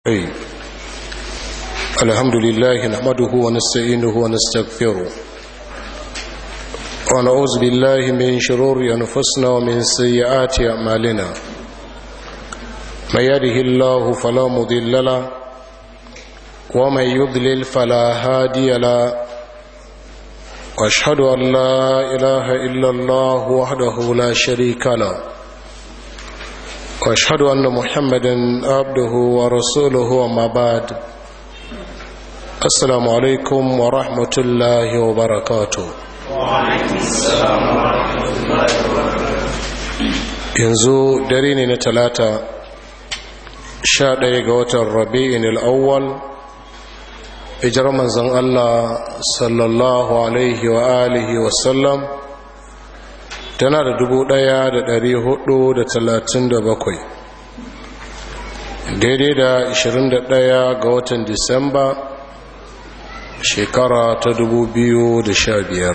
أي الحمد لله نحمده ونستعينه ونستغفره ونعوذ بالله من شرور أنفسنا ومن سيئات أعمالنا من يده الله فلا مضل له ومن يضلل فلا هادي له واشهد أن لا إله إلا الله وحده لا شريك له واشهد ان محمدا عبده ورسوله وما بعد السلام عليكم ورحمه الله وبركاته yanzu dare ne na talata sha ɗaya ga watan rabi'in al'awwal ijar manzan allah sallallahu alaihi wa alihi wasallam tana da dubu ɗaya da ɗari hudu da talatin da bakwai daidai da ashirin da ɗaya ga watan disamba shekara ta dubu biyu da sha biyar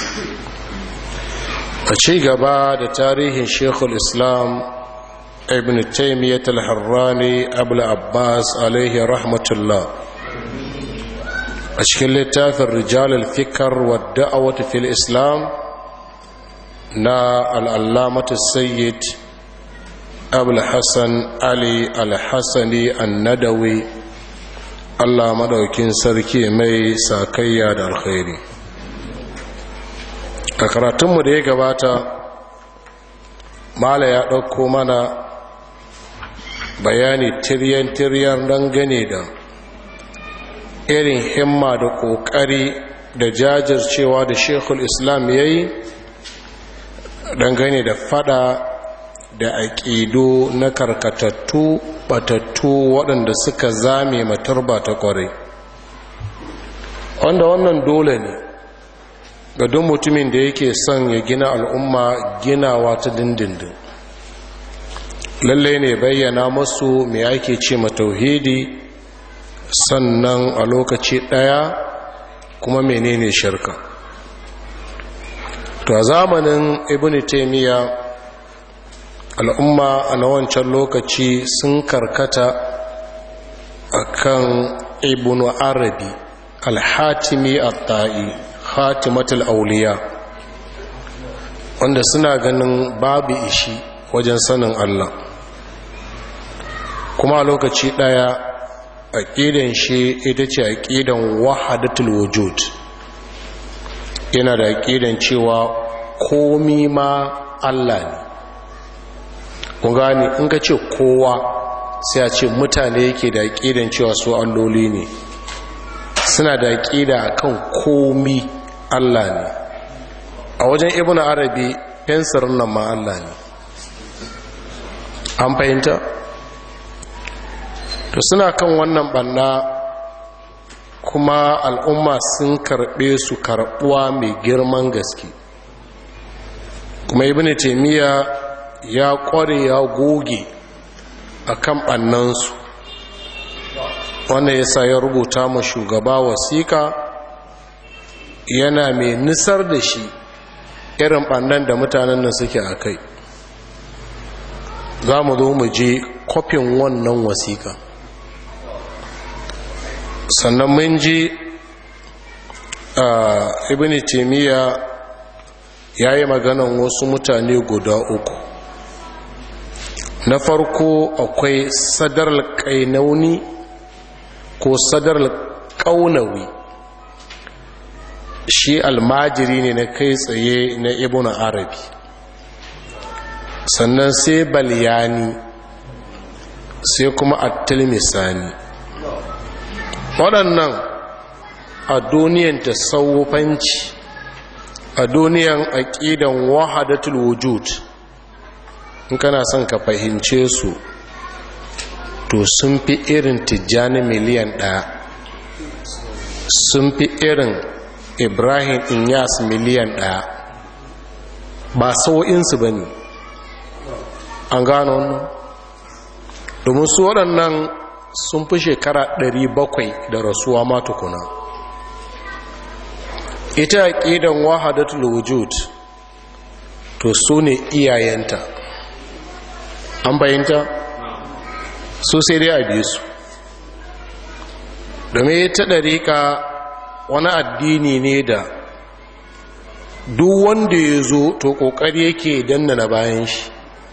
a ci gaba da tarihin shekul islam ibn taimiyyat al-harrani abu abbas alaihi rahmatullah a cikin littafin rijal al-fikar wadda a wata fil islam na al'allamata sayyid abulhassan ali alhassani annadawi allah maɗaukin sarki mai sakayya da alkhairi a karatunmu da ya gabata mala ya ɗauko mana bayani tiryan-tiryan dangane da irin himma da ƙoƙari da jajircewa da shekul islam ya yi dangane da fada da aƙido na karkatattu batattu waɗanda suka zame matarba ta ƙwarai wanda wannan dole ne ga duk mutumin da yake son ya gina al'umma ginawa ta dindindin lallai ne bayyana masu mai ake ce matauhidi sannan a lokaci ɗaya kuma menene shirka to a zamanin ibn taimiyya al'umma a na wancan lokaci sun karkata a kan ibn arabi alhatimi al-ta'i hatimatul auliya wanda suna ganin babu ishi wajen sanin allah kuma a lokaci ɗaya aƙidan shi ita ce aƙidan wahadatul wujud yana da aƙidan cewa komi ma Allah ne kun gani in ka ce kowa sai a ce mutane yake da aƙidan cewa su alloli ne suna da aƙida akan komi Allah ne a wajen ibn arabi fensirin nan ma Allah ne an fahimta to suna kan wannan banna kuma al'umma sun karɓe su karɓuwa mai girman gaske kuma ibn taimiyya ya ƙware ya goge a kan ɓannansu wanda ya sa ya rubuta ma shugaba wasiƙa yana mai nisar da shi irin ɓannan da mutanen nan suke a kai za mu zo mu je kwafin wannan wasiƙa sannan mun ji ibn taimiyya ya yi maganan wasu mutane guda uku na farko akwai sadar kainauni ko sadar kaunawi shi almajiri ne na kai tsaye na ibn arabi sannan sai balyani sai kuma attilmisani waɗannan a duniyan tasawufanci a duniyan aƙidan wahadatul wujud in kana son ka fahimce su to sun fi irin tijjani miliyan ɗaya sun fi irin ibrahim inyas miliyan ɗaya ba sau'insu ba ne an gano wannan domin su waɗannan sun fi shekara 700 da rasuwa matukuna ita aƙidan wahadatul wujud to su ne iyayenta an bayanta su sai dai a biye su domin ta ɗariƙa wani addini ne da duk wanda ya zo to ƙoƙari yake danna na bayan shi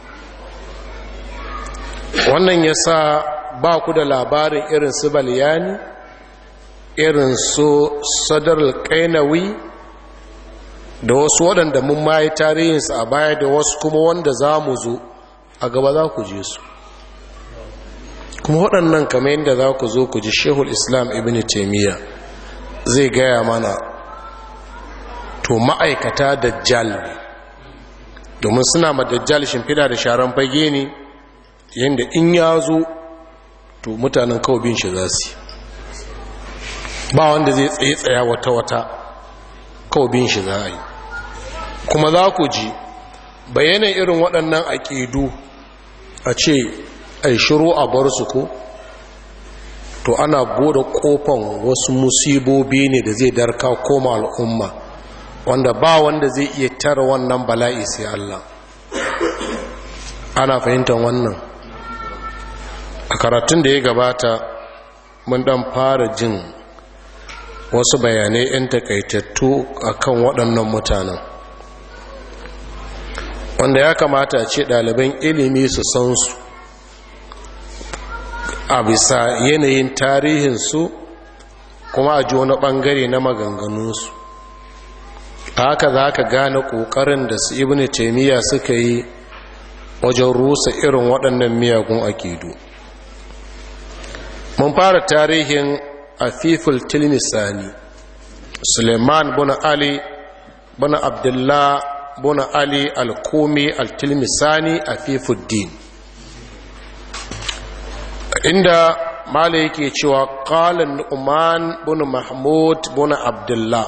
wannan ya sa ba ku da labarin irin su balyani irin su sadar kainawi da wasu waɗanda mun mayi tarihinsu a baya da wasu kuma wanda za mu zo a gaba za ku je su kuma waɗannan kamar yadda za ku zo ku ji shehul islam ibn taimiyya zai gaya mana to ma'aikata dajjal ne domin suna ma dajjal shimfida da sharan fage ne yadda in ya zo to mutanen kawai bin shi za su ba wanda zai tsaye tsaya wata-wata kawai bin shi za a yi kuma za ku ji bayanan irin waɗannan aƙidu a ce ai shiru a bar su ko to ana bude kofan wasu musibobi ne da zai darka koma al'umma wanda ba wanda zai iya tara wannan bala'i sai Allah ana fahimtar wannan a karatun da ya gabata mun dan fara jin wasu bayanai 'yan takaitattu akan waɗannan mutanen wanda ya kamata a ce ɗaliban ilimi su san su a bisa yanayin tarihinsu kuma a ji wani ɓangare na maganganunsu haka za ka gane ƙoƙarin da su ibn taimiyya suka yi wajen rusa irin waɗannan miyagun akidu mun fara tarihin afiful tilmisani suleiman buna ali buna abdullah buna ali al-kumi al-tilmisani afifuddin inda mala yake cewa qalan nu'man bin mahmud bin abdullah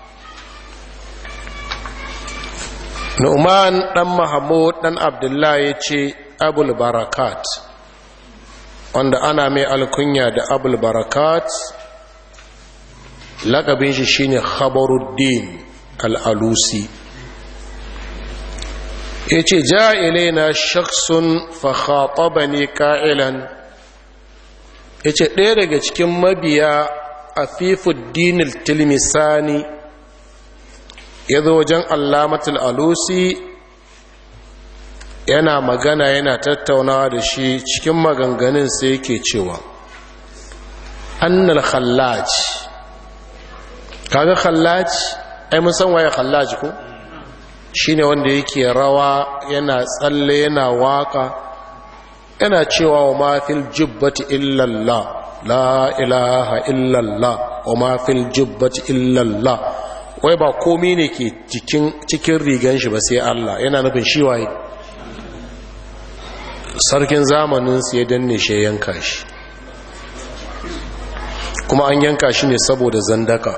nu'man dan mahmud dan abdullah yace abul barakat wanda ana mai alkunya da abul barakat lakabin shi shine khabaruddin al-alusi yace ja ilaina shakhsun fa khatabani qa'ilan ya ce ɗaya daga cikin mabiya a fifuddinil tilmisani ya zo wajen allamatul alusi yana magana yana tattaunawa da shi cikin maganganun sai yake cewa annal khallaj kaga khallaj ai mun san waye khallaj ko shine wanda yake rawa yana tsalle yana waka yana cewa wa mafil jubbati illallah la ilaha illallah wa mafil jubbati illallah wai ba komi ne ke cikin rigan shi ba sai Allah yana nufin shi waye sarkin zamanin su ya danne shi yanka shi kuma an yanka shi ne saboda zandaka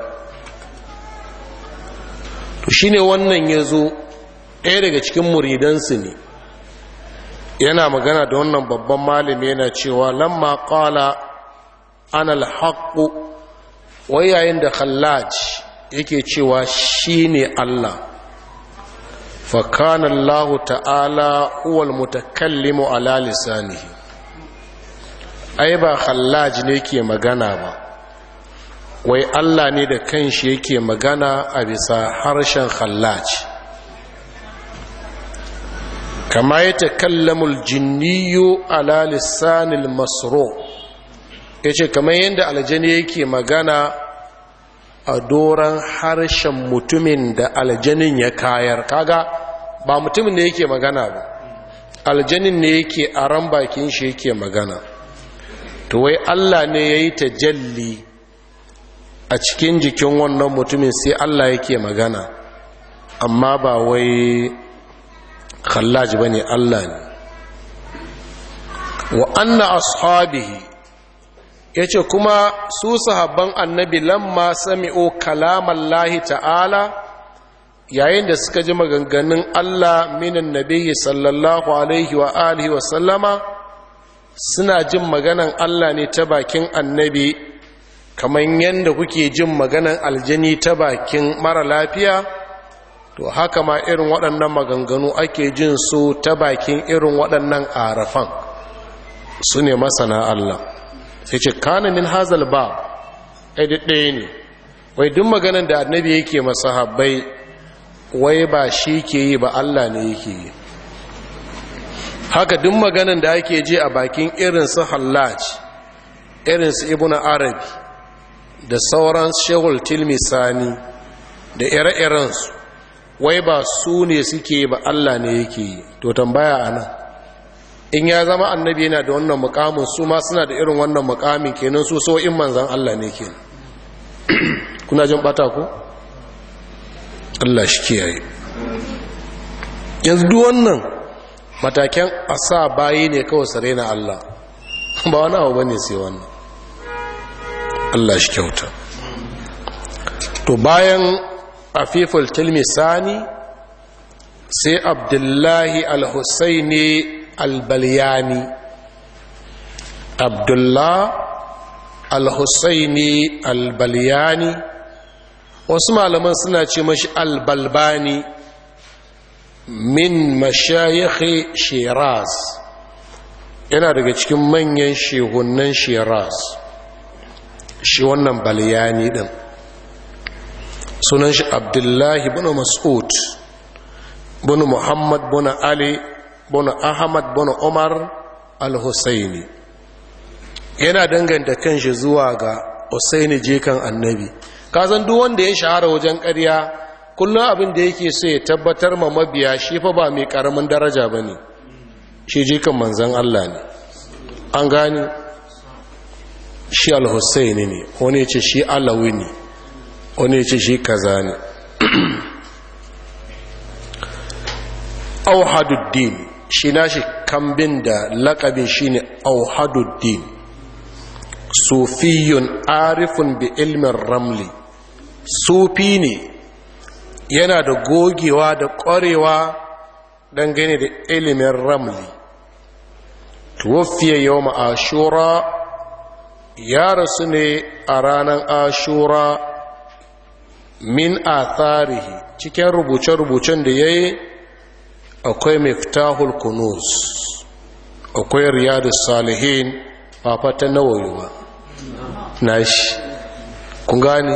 to shine wannan ya zo ɗaya daga cikin muridansu ne yana magana da wannan babban malami yana cewa lamma qala ana alhaqu wai yayin da khallaj yake cewa shine Allah fa kana Allah ta'ala huwa almutakallimu ala lisanihi ai ba khallaj ne ke magana ba wai Allah ne da kanshi yake magana a bisa harshen khallaj kama ya takallamul jinniyu ala lisanil masro ya ce kamar yadda aljani yake magana a doron harshen mutumin da aljanin ya kayar kaga ba mutumin ne yake magana ba aljanin ne yake a ran bakin shi yake magana to wai allah ne ya yi tajalli a cikin jikin wannan mutumin sai allah yake magana amma ba wai khallaj bane Allah ne wa anna ashabihi yace kuma su sahabban annabi lamma sami'u kalamallahi ta'ala yayin da suka ji maganganun Allah minan nabiyyi sallallahu alaihi wa alihi wa sallama suna jin maganan Allah ne ta bakin annabi kamar yadda kuke jin maganan aljani ta bakin mara lafiya to haka ma irin waɗannan maganganu ake jin su ta bakin irin waɗannan arafan su ne masana Allah sai ce kana min hazal ba ɗaya ne wai duk maganin da annabi yake masahabbai wai ba shi ke yi ba Allah ne yake yi haka duk maganin da ake je a bakin irinsu hallaj irinsu ibn arabi da sauran shehul tilmisani da ire-irensu wai ba su ne suke ba Allah ne yake yi to tambaya a nan in ya zama annabi yana da wannan mukamin su ma suna da irin wannan mukamin kenan su so in manzan Allah ne kenan kuna jin bata ku Allah shi kiyaye yanzu duk wannan matakan asa bayi ne kawai sare na Allah ba wani abu bane sai wannan Allah shi kyauta to bayan afiful tilmisani sai abdullahi al-husaini al-balyani abdullah al-husaini al-balyani wasu malaman suna ce mashi al-balbani min mashayikhi shiraz yana daga cikin manyan shehunan shiraz shi wannan balyani din sunan shi abdullahi bin mas'ud bin muhammad bin ali bin ahmad bin umar al-husaini yana danganta kanshi zuwa ga husaini jikan annabi kazan duk wanda ya shahara wajen ƙarya kullum abin da yake so ya tabbatar ma mabiya shi fa ba mai karamin daraja ba ne shi jikan manzan Allah ne an gani shi al-husaini ne wani ce shi alawi ne wani ce shi kaza ne auhaduddin shi nashi kambin da lakabin shi ne auhaduddin sufiyun arifun bi ilmin ramli sufi ne yana da gogewa da ƙwarewa dangane da ilimin ramli tuwafiya yau ashura ya rasu ne a ranar ashura min atharihi cikin rubuce-rubucen da ya yi akwai miftahul kunus akwai riyadus salihin ba fata nawayi ba na shi kun gani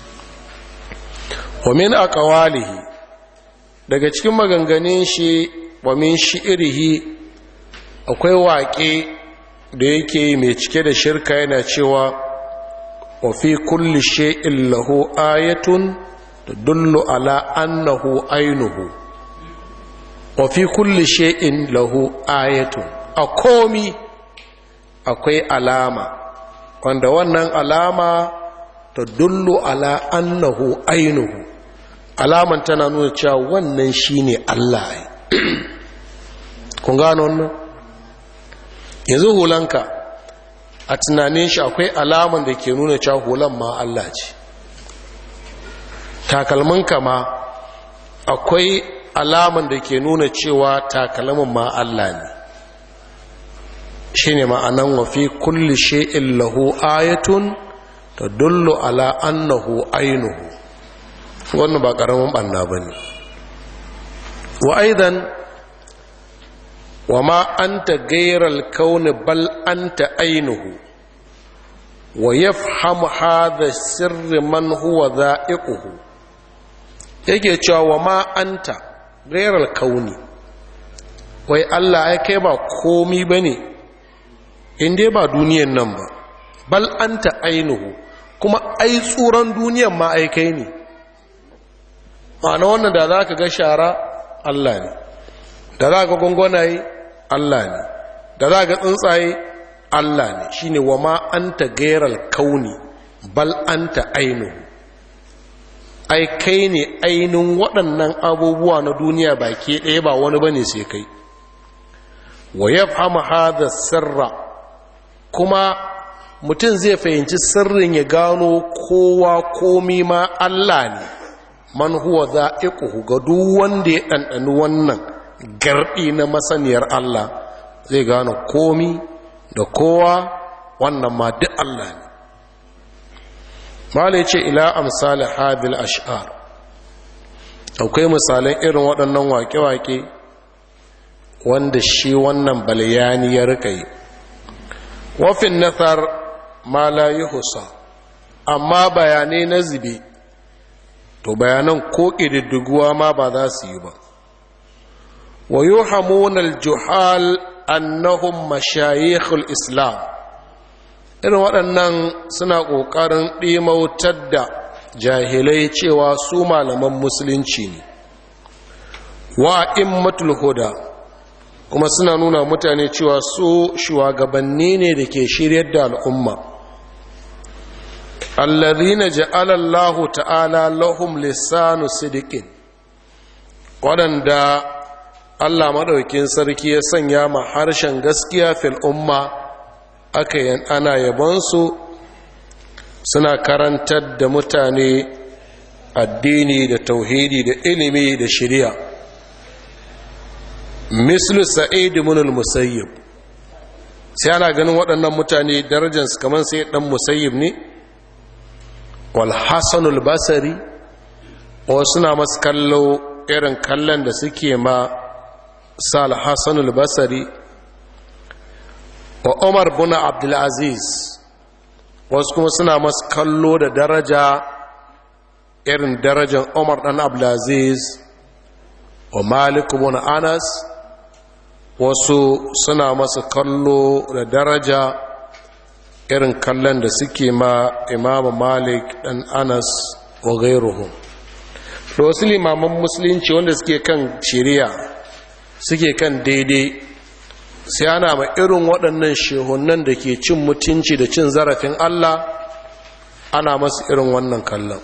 wa min aqwalihi daga cikin maganganun shi wa min shi'rihi akwai waƙe da yake mai cike da shirka yana cewa wa fi kulli shay'in lahu ayatun tadullu ala annahu ainuhu wa fi kulli shay'in lahu ayatun a komi akwai alama wanda wannan alama tadullu ala annahu ainuhu alaman tana nuna cewa wannan shine Allah kun gano wannan yanzu hulanka a tunanin shi akwai alaman da ke nuna cewa hulan ma Allah ce takalminka ma akwai alaman da ke nuna cewa takalmin ma Allah ne shine ma'anan wa fi kulli shay'in lahu ayatun tadullu ala annahu ainuhu wannan ba karamin banna bane wa aidan wa ma anta ghayral kauni bal anta ainuhu wa yafhamu hadha sirri man huwa dha'iquhu yake cewa wa ma anta ghayral kauni wai Allah ya kai ba komi bane in dai ba duniyan nan ba bal anta ainuhu kuma ai tsuran duniyan ma ai kai ne ma'ana wannan da za ka ga shara Allah ne da za ka gwangwanaye Allah ne da za ka tsuntsaye Allah ne shi ne wa ma an ta gairar kauni bal an ta ainihu ai kai ne ainihin waɗannan abubuwa na duniya baki ɗaya ba wani ba ne sai kai wa ya fama hada sirra kuma mutum zai fahimci sirrin ya gano kowa komi ma Allah ne man huwa za'iquhu ga duk wanda ya ɗanɗani wannan garɗi na masaniyar Allah zai gano komi da kowa wannan ma duk Allah ne malai ce ila amsali hadil ash'ar akwai misalan irin waɗannan wake-wake wanda shi wannan balayani ya rika yi wafin nasar ma la yuhsa amma bayanai na zube to bayanan ko ƙididdiguwa ma ba za su yi ba wa yuhamun al-juhal annahum mashayikhul islam irin waɗannan suna ƙoƙarin ɗimautar da jahilai cewa su malaman musulunci ne wa immatul huda kuma suna nuna mutane cewa su shugabanni ne da ke shiryar da al'umma allazina ja'ala Allahu ta'ala lahum lisanu sidiqin waɗanda Allah maɗaukin sarki ya sanya ma harshen gaskiya fil umma aka yin ana yabonsu suna karantar da mutane addini da tauhidi da ilimi da shari'a mislu sa'id ibn al-musayyib sai ana ganin waɗannan mutane darajarsu kamar sai dan musayyib ne wal hasan al-basri o suna masu kallo irin kallon da suke ma sal hasan al-basri wa umar bin abdul aziz wasu kuma suna masu kallo da daraja irin darajar umar dan abdul aziz wa malik bin anas wasu suna masa kallo da daraja irin kallon da suke ma imamu malik dan anas wa gairuhum da wasu limaman musulunci wanda suke kan shiriya suke kan daidai sai ana ma irin waɗannan shehunan da ke cin mutunci da cin zarafin allah ana masu irin wannan kallon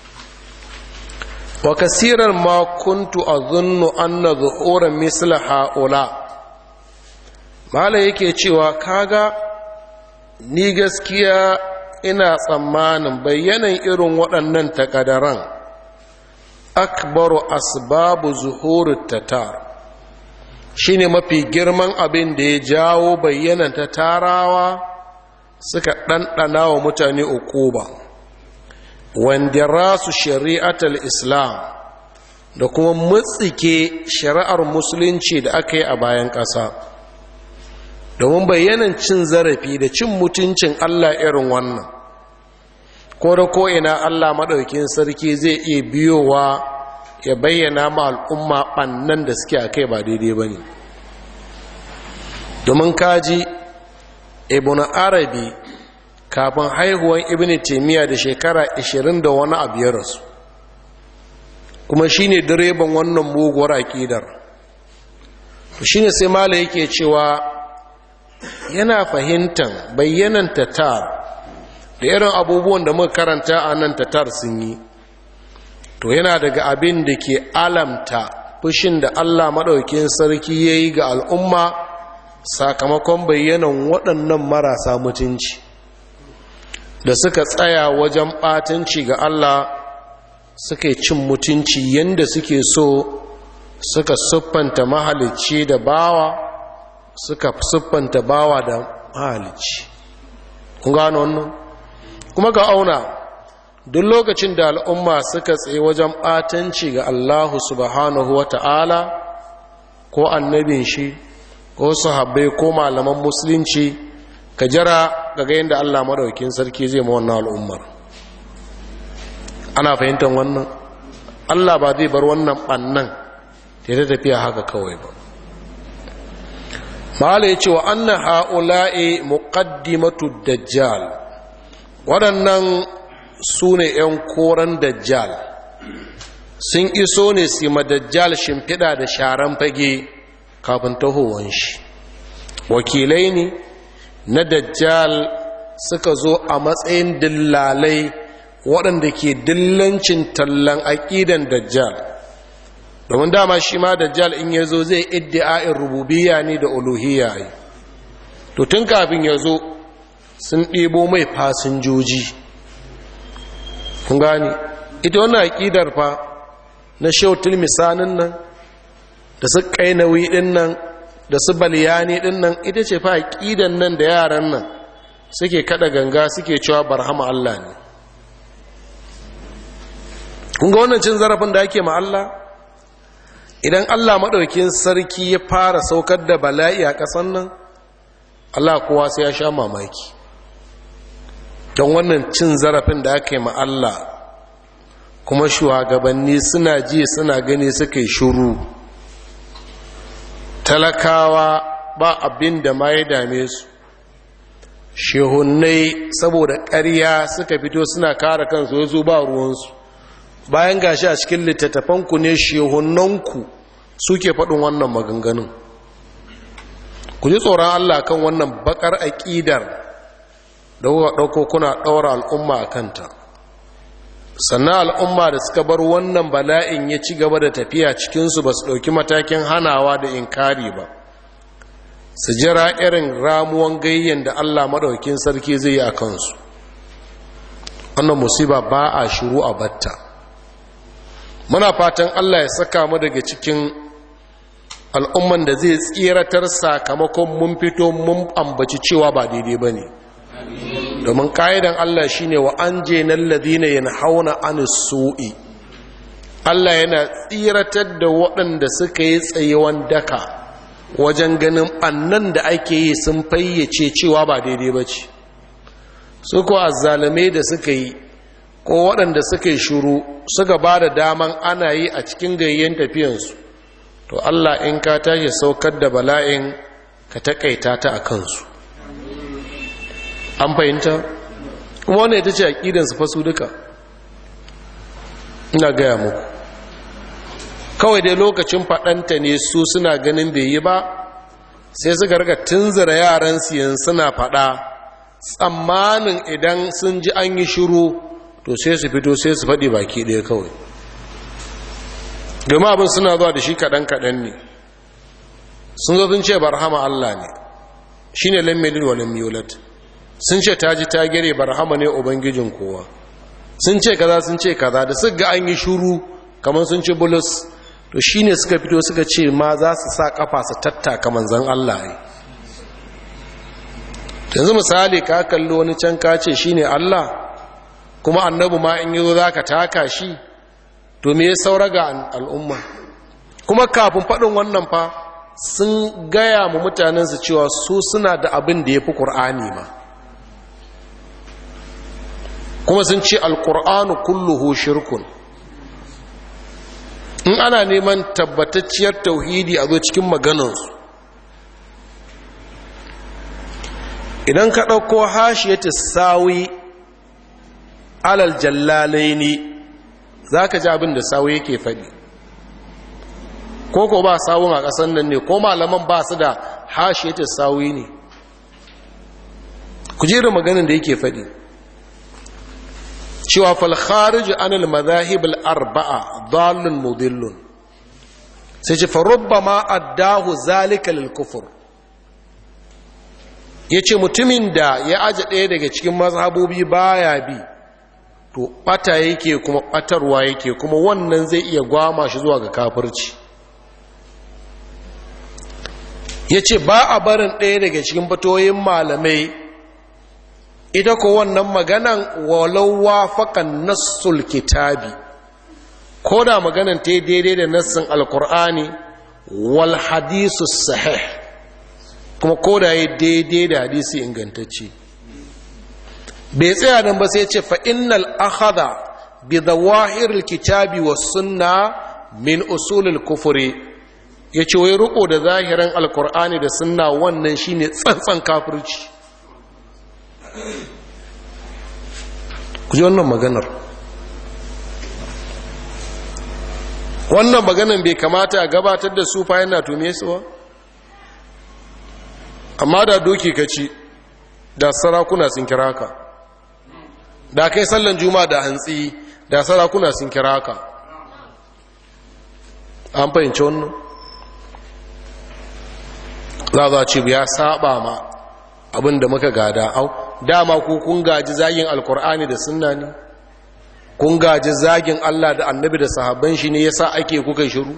wa kasirar ma kuntu a zunnu an na zuhuran misla ha'ula mala yake cewa kaga ni gaskiya ina tsammanin bayyanan irin waɗannan takadaran akbaru asbabu zuhuri tatar shine mafi girman abin da ya jawo bayyanan ta tarawa suka ɗanɗana wa mutane ukuba wanda rasu shari'atar islam da kuma mutsike shari'ar musulunci da aka yi a bayan ƙasa domin bayyanan cin zarafi da cin mutuncin Allah irin wannan ko da ko'ina Allah maɗaukin sarki zai iya biyowa ya bayyana ma al'umma ɓannan da suke a kai ba daidai ba ne domin kaji ibn arabi kafin haihuwan ibn taimiyya da shekara 20 da wani abu ya rasu kuma shine direban wannan muguwar aƙidar shine sai mala yake cewa yana fahimtar bayyanan tatar da irin abubuwan da muka karanta a nan tatar sun yi to yana daga abin da ke alamta fushin da allah maɗaukin sarki ya yi ga al'umma sakamakon bayyanan waɗannan marasa mutunci da suka tsaya wajen ɓatanci ga allah suka yi cin mutunci yadda suke so suka siffanta mahalicci da bawa suka siffanta bawa da mahalicci kun gano wannan kuma ga auna duk lokacin da al'umma suka tsaye wajen ɓatanci ga allahu subhanahu wa ta'ala ko annabin shi ko sahabbai ko malaman musulunci ka jira ga yadda allah maɗaukin sarki zai ma wannan al'ummar ana fahimtar wannan allah ba zai bar wannan ɓannan ta tafiya haka kawai ba ma'ala ya ce wa annan ha'ula'i muqaddimatu dajjal waɗannan su ne ‘yan koren dajjal sun iso ne su ma dajjal shimfiɗa da sharan fage kafin tahowar shi wakilai ne na dajjal suka zo a matsayin dillalai waɗanda ke dillancin tallan aƙidan dajjal domin dama shi ma dajjal in ya zo zai iddi'a'in rububiya ne da uluhiyya yi to tun kafin ya zo sun ɗebo mai fasinjoji kun gani ita wannan aƙidar fa na shautul misanin nan da su ƙainawi ɗin nan da su baliyani ɗin nan ita ce fa aƙidan nan da yaran nan suke kada ganga suke cewa barhama Allah ne kun ga wannan cin zarafin da ake ma Allah idan Allah maɗaukin sarki ya fara saukar da bala'i a ƙasan nan Allah kowa sai ya sha mamaki don wannan cin zarafin da aka yi ma Allah kuma shugabanni suna ji suna gani suka yi shuru talakawa ba abin da ma ya dame su shehunai saboda ƙarya suka fito suna kare kansu yanzu ba ruwansu bayan gashi a cikin littattafanku ne shehunanku suke faɗin wannan maganganun ku ji tsoron Allah kan wannan bakar aƙidar da kuka ɗauko kuna ɗaura al'umma a kanta sannan al'umma da suka bar wannan bala'in ya ci gaba da tafiya cikinsu ba su ɗauki matakin hanawa da inkari ba su jira irin ramuwan gayyen da Allah maɗaukin sarki zai yi a kansu wannan musiba ba a shiru a batta muna fatan Allah ya saka mu daga cikin al'umman da zai tsiratar sakamakon mun fito mun ambaci cewa ba daidai ba ne domin ka'idan Allah shi ne wa an je nan ladina yana hauna an su'i Allah yana tsiratar da waɗanda suka yi tsayewan daka wajen ganin annan da ake yi sun fayyace cewa ba daidai ba ce su ko azzalame da suka yi ko waɗanda suka yi shuru suka ba da daman ana yi a cikin gayyen tafiyansu to Allah in ka tashi saukar da bala'in ka taƙaita ta a kansu an fahimta kuma wannan ita ce aƙidansu fasu duka ina gaya muku kawai dai lokacin faɗanta ne su suna ganin bai yi ba sai suka rika tunzura yaran siyan suna faɗa tsammanin idan sun ji an yi shiru to sai su fito sai su faɗi baki ɗaya kawai domin abin suna zuwa da shi kaɗan-kaɗan ne sun zo sun ce barhama Allah ne shi ne lammelin wa lammiyolat sun ce ta ji ta gere barhama ne ubangijin kowa sun ce kaza sun ce kaza da suka ga an yi shuru kamar sun ci bulus to shi ne suka fito suka ce ma za su sa kafa su tattaka manzan Allah ne yanzu misali ka kalli wani can ka ce shi ne Allah kuma annabu ma in yi zo za ka taka shi to me ya saura ga al'umma kuma kafin faɗin wannan fa sun gaya mu mutanensu cewa su suna da abin da ya fi ƙur'ani ma kuma sun ce alƙur'anu kulluhu shirkun in ana neman tabbatacciyar tauhidi a zo cikin maganansu idan ka ɗauko hashiyar sawi alal jallalai ne za ka ji abin da sawi yake faɗi ko ko ba sawun a ƙasan nan ne ko malaman ba su da hashiyar sawi ne ku jera maganin da yake faɗi cewa falkharij anil madahib al-arba'a dallun mudillun sai ce farubbama addahu zalika lil kufr yace mutumin da ya aje ɗaya daga cikin mazhabobi baya bi to bata yake kuma batarwa yake kuma wannan zai iya gwama shi zuwa ga kafirci yace ba a barin ɗaya daga cikin fatoyin malamai ita ko wannan maganan walau wafaƙan nassul kitabi ko da maganan ta daidai da nassin alkur'ani wal hadisu sahih kuma ko da ya daidai da hadisi ingantacce bai tsaya nan ba sai ce fa innal akhadha bi zawahiril kitabi was sunna min usulil kufri yace wai riko da zahirin alkur'ani da sunna wannan shine tsantsan kafirci ku ji wannan maganar wannan maganar bai kamata a gabatar da su fa yana tume su ba amma da doki ka ci da sarakuna sun kira ka da kai sallan juma da hantsi da sarakuna sun kira ka an fahimci wannan za za ce ya saba ma abin da muka gada au dama ku kun gaji zagin alkur'ani da sunna ne kun gaji zagin Allah da annabi da sahabban shi ne yasa ake kuka shiru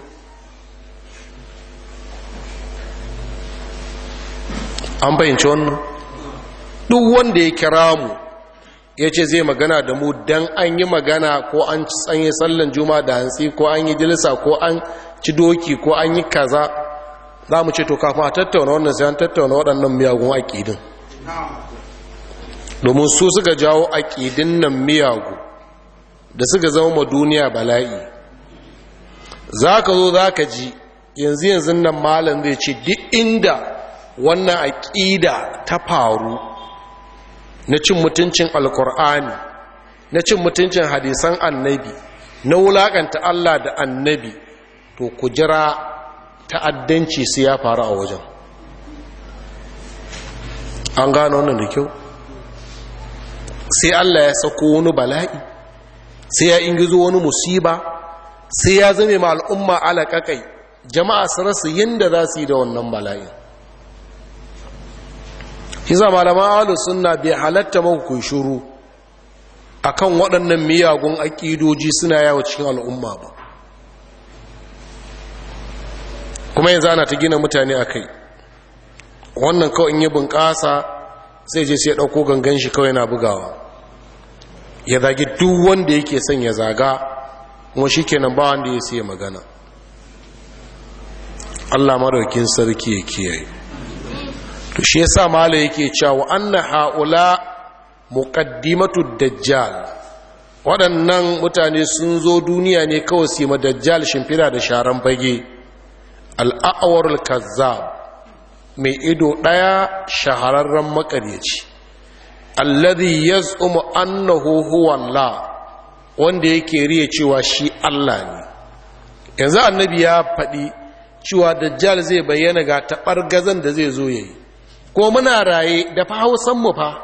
an fahimci wannan duk wanda ya kira mu ya ce zai magana da mu don an yi magana ko an tsanye sallan juma da hantsi ko an yi jilisa ko an ci doki ko an yi kaza za mu ce to kafin a tattauna wannan sai an tattauna waɗannan miyagun aƙidin domin su suka jawo aƙidin nan miyagu da suka zama ma duniya bala'i za ka zo za ka ji yanzu yanzu nan malam zai ce duk inda wannan aƙida ta faru na cin mutuncin alkur'ani na cin mutuncin hadisan annabi na wulaƙanta allah da annabi to ku jira ta'addanci su ya faru a wajen an gano wannan da kyau sai Allah ya sako wani bala'i sai ya ingizo wani musiba sai ya zame ma al'umma alaƙaƙai jama'a su rasu yadda za su yi da wannan bala'i Iza malaman ahalus sunna bai halatta maku kun shuru akan waɗannan miyagun aƙidoji suna yawo cikin al'umma ba kuma yanzu ana ta gina mutane a kai wannan kawai in yi bunƙasa sai je sai ya ɗauko gangan shi kawai na bugawa ya zagi duk wanda yake son ya zaga kuma shi kenan ba wanda ya sai magana allah maraukin sarki ya kiyaye to shi yasa mala yake cewa anna haula muqaddimatu dajjal waɗannan mutane sun zo duniya ne kawai su yi dajjal shimfida da sharan fage al'awarul kazzab mai ido ɗaya shahararren makaryaci alladhi yaz'umu annahu huwa Allah wanda yake riya cewa shi Allah ne yanzu annabi ya faɗi cewa dajjal zai bayyana ga taɓar gazan da zai zo yayi ko muna raye da fa hausan mu fa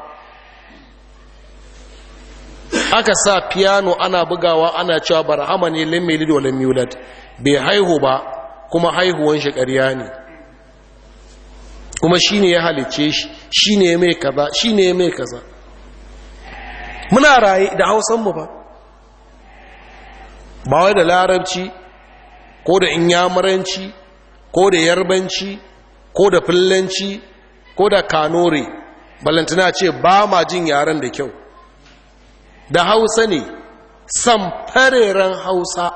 aka sa piano ana bugawa ana cewa barhama ne lam yalid wa lam yulad bai haihu ba kuma haihuwan shi ƙarya ne kuma shi ne ya halice shi shi ne mai kaza shi ne mai kaza muna raye da hausanmu ba ba wai da larabci ko da inyamuranci ko da yarbanci ko da fillanci ko da kanore balantana ce ba ma jin yaren da kyau da hausa ne samfareren hausa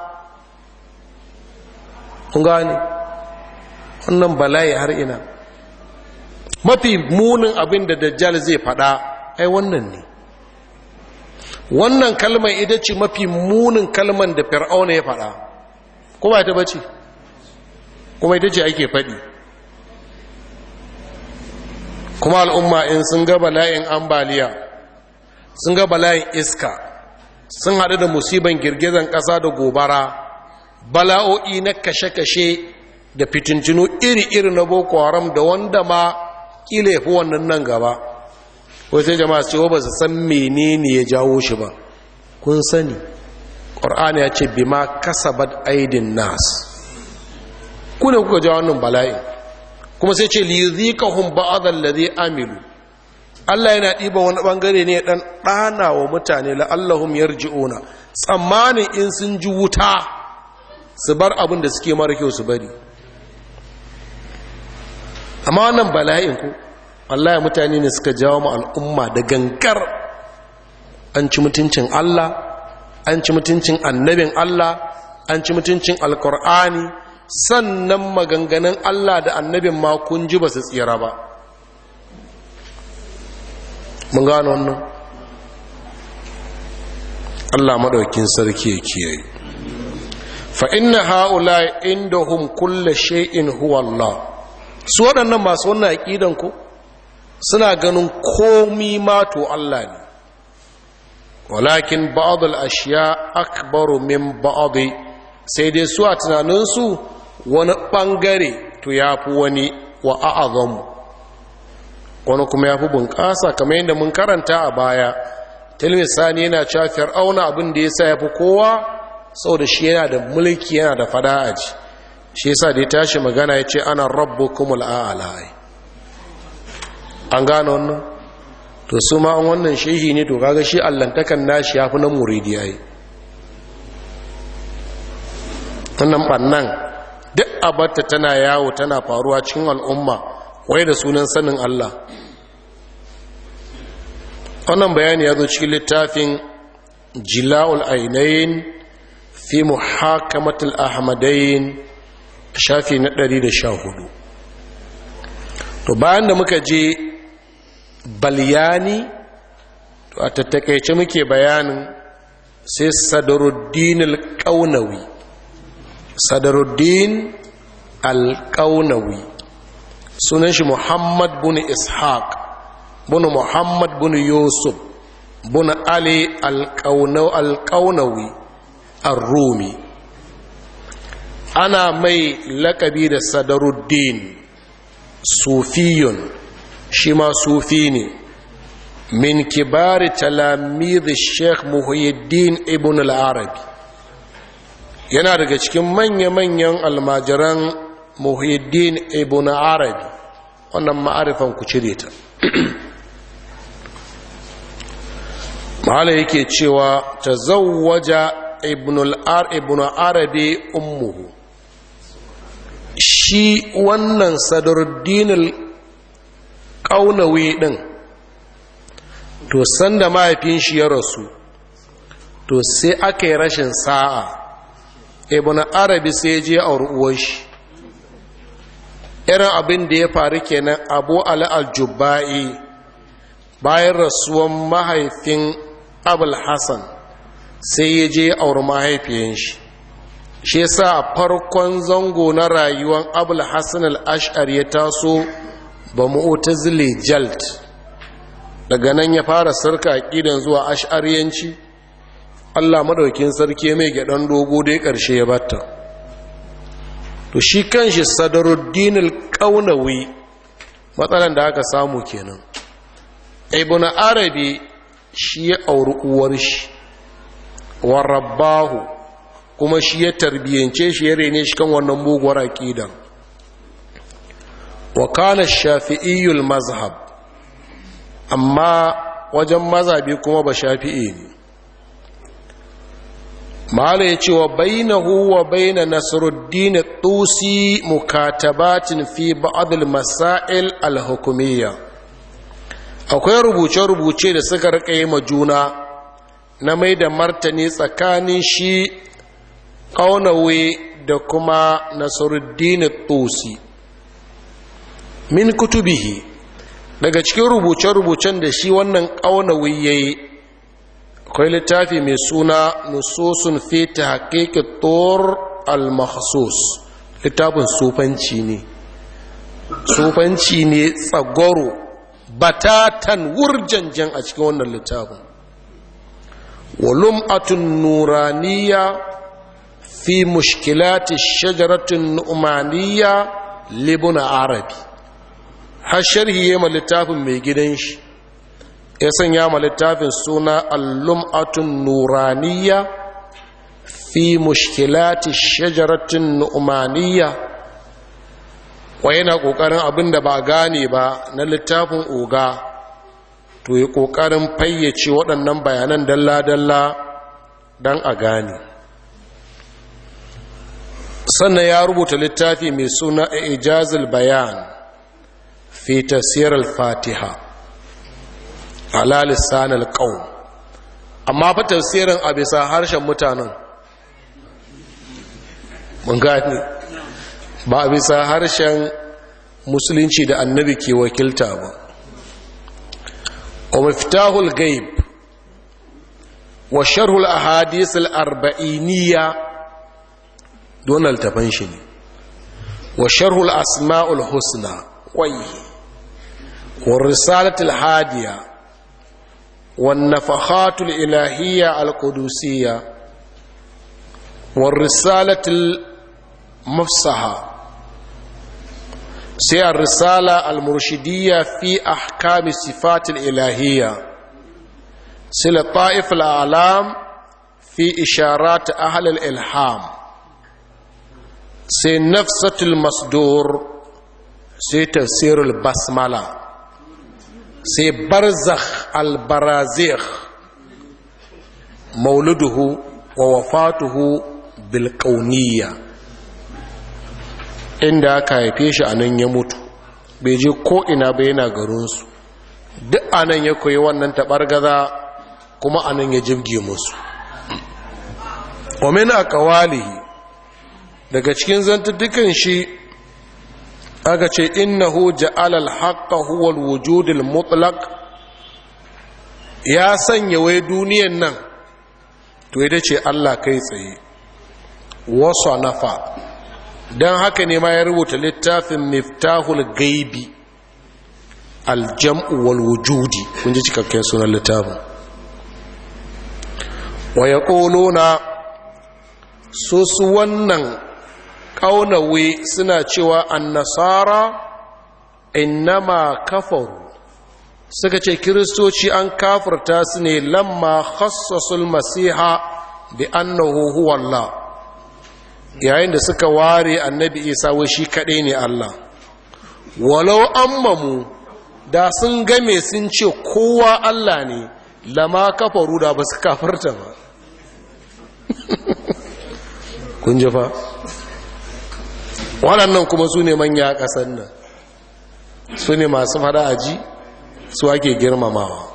kun gane wannan bala'i har ina mafi munin abin da dajjal zai fada ai wannan ne wannan kalmar ita ce mafi munin kalmar da fir'auna ya fada kuma ita bace kuma ita ce ake fadi kuma al'umma in sun ga bala'in ambaliya sun ga bala'in iska sun haɗu da musiban girgizan ƙasa da gobara bala'o'i na kashe-kashe da fitintinu iri-iri na boko haram da wanda ma kila fi wannan nan gaba wai sai jama'a cewa ba su san menene ya jawo shi ba kun sani ƙor'ani ya ce bima kasabat aidin nas ku ne kuka jawo wannan bala'in kuma sai ce liyuzikahum ba'd allazi amilu Allah yana ɗiba wani ɓangare ne ɗan ɗana wa mutane la'allahum yarji'una tsammanin in sun ji wuta su bar abin da suke mara kyau su bari amma wannan bala'in ku wallahi mutane ne suka jawo mu al'umma da gankar an ci mutuncin Allah an ci mutuncin annabin Allah an ci mutuncin alkur'ani sannan maganganun Allah da annabin ma kun ji ba su tsira ba mun gano wannan Allah madaukin sarki ya kiyaye fa inna haula indahum kullu shay'in huwa Allah su waɗannan masu wannan aqidan ko suna ganin komi ma to Allah ne walakin ba'd al-ashya akbaru min ba'd sai dai su a tunanin su wani bangare to yafi wani wa a'azamu wani kuma yafi bunƙasa kamar yadda mun karanta a baya tilmisani yana cewa fir'auna abin da yasa yafi kowa saboda shi yana da mulki yana da fada aji shi yasa da ya tashi magana ya ce ana rabbukumul a'la an gano wannan to su ma an wannan shehi ne to kaga shi allantakan nashi yafi na muridi yayi wannan bannan duk abarta tana yawo tana faruwa cikin al'umma wai da sunan sanin Allah wannan bayani ya zo cikin littafin jila'ul ainain fi muhakamatul ahmadain shafi na 114 to bayan da muka je balyani a tattakaice muke bayanin sai sadaruddin al-ƙaunawi sadaruddin al-ƙaunawi sunan shi muhammad bin ishaq bin muhammad bin yusuf bin ali al-ƙaunawi al-rumi ana mai lakabi da sadaruddin sufiyun shi ma sufi ne min kibari talamid sheikh muhyiddin ibn al-arabi yana daga cikin manya-manyan almajiran muhyiddin ibn arabi wannan ma'arifan ku cire ta mahala yake cewa ta zawwaja ibn arabi ummuhu shi wannan sadaruddin ƙaunawi ɗin to sanda mahaifin shi ya rasu to sai aka yi rashin sa'a ibn arabi sai je a uwar shi irin abin da ya faru kenan abu al-jubba'i bayan rasuwan mahaifin abul hassan sai ya je auri mahaifiyan shi shi yasa a farkon zango na rayuwar abul hassan al-ash'ar ya taso ba mu'tazili jalt daga nan ya fara sarka aqidan zuwa ash'ariyanci Allah madaukin sarki mai gadan dogo dai karshe ya batta to shi kanshi sadaruddin al-qaunawi matsalan da aka samu kenan ibn arabi shi ya auri uwar shi wa rabbahu kuma shi ya tarbiyance shi ya rene shi kan wannan muguwar aqidan wa kana shafi'iyyul mazhab amma wajen mazhabi kuma ba shafi'i ne mala ya ce wa bainahu wa baina nasruddin tusi mukatabatin fi ba'd al-masail al-hukumiyya akwai rubuce-rubuce da suka rika yi ma juna na mai da martani tsakanin shi ƙaunawe da kuma nasruddin tusi min kutubihi daga cikin rubuce-rubucen da shi wannan ƙaunawi ya yi akwai littafi mai suna nusosun fita haƙiƙi tor al-mahsus littafin sufanci ne sufanci ne tsagoro batatan wurjanjan a cikin wannan littafin walum'atun nuraniya fi mushkilati shajaratun nu'maniya libuna arabi har sharhi ya ma littafin mai gidan shi ya sanya ma littafin suna allum'atun nuraniya fi mushkilati shajaratin nu'maniya wa yana ƙoƙarin abin da ba gane ba na littafin oga to yi ƙoƙarin fayyace waɗannan bayanan dalla-dalla don a gane sannan ya rubuta littafi mai suna ijazil bayan في تفسير الفاتحة على لسان القوم amma fa tafsirin a bisa harshen mutanen mun gani ba a bisa harshen musulunci da annabi ke wakilta ba wa miftahul gaib wa sharhul ahadith al-arba'iniya don altafan shi ne wa sharhul asma'ul husna wai والرسالة الهادية والنفخات الإلهية القدسية والرسالة المفصحة سي الرسالة المرشدية في أحكام الصفات الإلهية سي لطائف الأعلام في إشارات أهل الإلحام سي نفسة المصدور سي تفسير البسمله sai barzakh albarazikh mauluduhu wa wafatuhu bilkauniya inda aka haife shi a nan ya mutu bai je ko'ina bai yana garinsu duk a nan ya koyi wannan taɓargaza kuma a nan ya jibge musu wamin a kawalihi daga cikin zantattukan shi aka ce innahu ja'ala al-haqqa huwa al-wujud al-mutlaq ya sanya wai duniyan nan to ita ce Allah kai tsaye wasu nafa don haka ne ma ya rubuta littafin miftahul gaibi aljam'u wal wujudi kun ji cikakken sunan littafin wa ya na su su wannan ƙaunawe suna cewa annasara innama kafaru suka ce kiristoci an kafirta su ne lamma khassasul masiha bi annahu huwa Allah yayin da suka ware annabi isa wai shi kaɗai ne Allah walau ammamu da sun game sun ce kowa Allah ne lama kafaru da ba su kafarta ba kun ji fa waɗannan kuma su ne manya a ƙasar nan su ne masu fada aji su ake girmamawa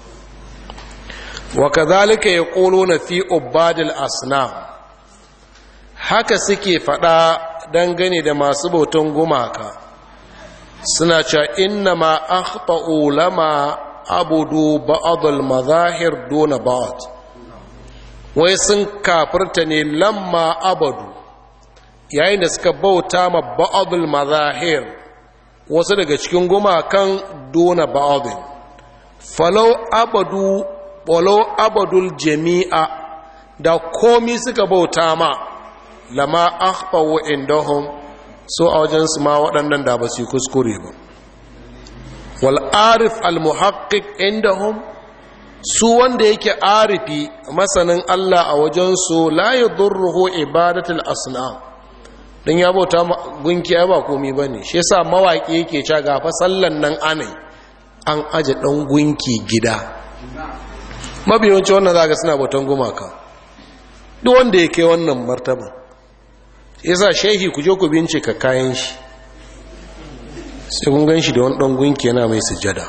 wa kazalika ya ƙolo na fi ubadil asnam haka suke fada dangane da masu bautan gumaka suna cewa inna ma akhta'u lama abudu ba'dul mazahir duna ba'd wai sun kafirta ne lamma abadu yayin da suka bauta ma ba'dul mazahir wasu daga cikin gumakan duna ba'dhin falau abadu walau abadul jami'a da komi suka bauta ma lama akhfawu indahum so a wajensu ma waɗannan da ba su yi kuskure ba wal arif al muhaqqiq indahum su wanda yake arifi masanin Allah a wajensu la yadurruhu ibadatul asnam dan ya bauta gunki ai ba komai bane shi yasa mawaki yake cewa ga fa sallan nan anai an aje dan gunki gida mabiyanci wannan zaka suna bautan gumaka duk wanda yake wannan martaba yasa shehi ku je ku bincika kayan shi sai kun gan shi da wani ɗan gunki yana mai sujada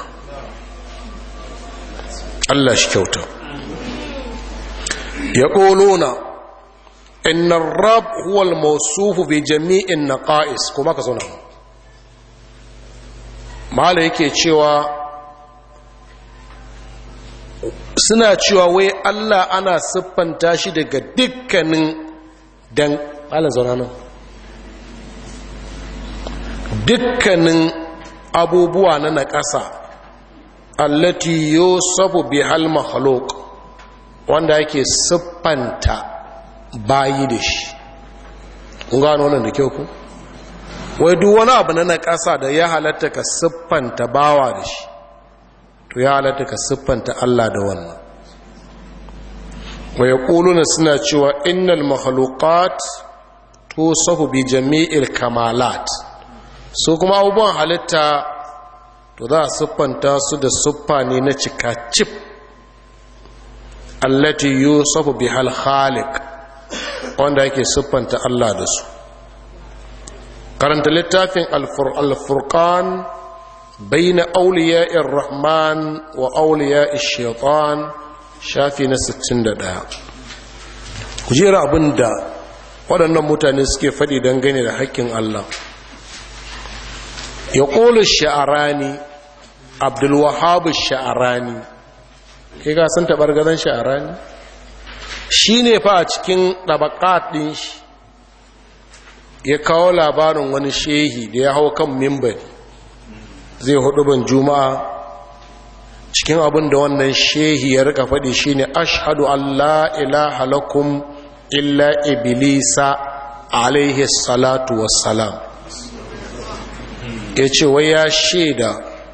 Allah shi kyauta ya ƙolona innan rab huwal mausufu bi jami'in na ƙa'is kuma ka zauna mala yake cewa suna cewa wai Allah ana siffanta shi daga dukkanin dan malam zauna nan dukkanin abubuwa na naƙasa allati yusafu bi hal makhluq wanda yake siffanta bayi da shi kun gano wannan da kyau ku wai duk wani abu na naƙasa da ya halatta ka siffanta bawa da shi to ya halatta ka siffanta Allah da wannan wa yaquluna suna cewa innal makhluqat tusafu bi jami'il kamalat su kuma abubuwan halitta to za a siffanta su da siffa ne na cika cif allati yusufu bi hal khaliq wanda yake siffanta Allah da su karanta littafin al-furqan bayna awliya'ir rahman wa awliya'ish shaitan shafi na 61 ku jira abinda waɗannan mutane suke faɗi dangane da haƙƙin Allah ya ƙolu sha'arani abdulwahabu sha'arani kai ga sun taɓar gadon sha'arani shi ne fa a cikin ɗabaƙat ɗin shi ya kawo labarin wani shehi da ya hau kan mimbari zai hudu ban juma'a cikin abin da wannan shehi ya rika faɗi shi ne ashadu allah ilaha lakum illa iblisa alaihi salatu wassalam ya ce wai ya shaida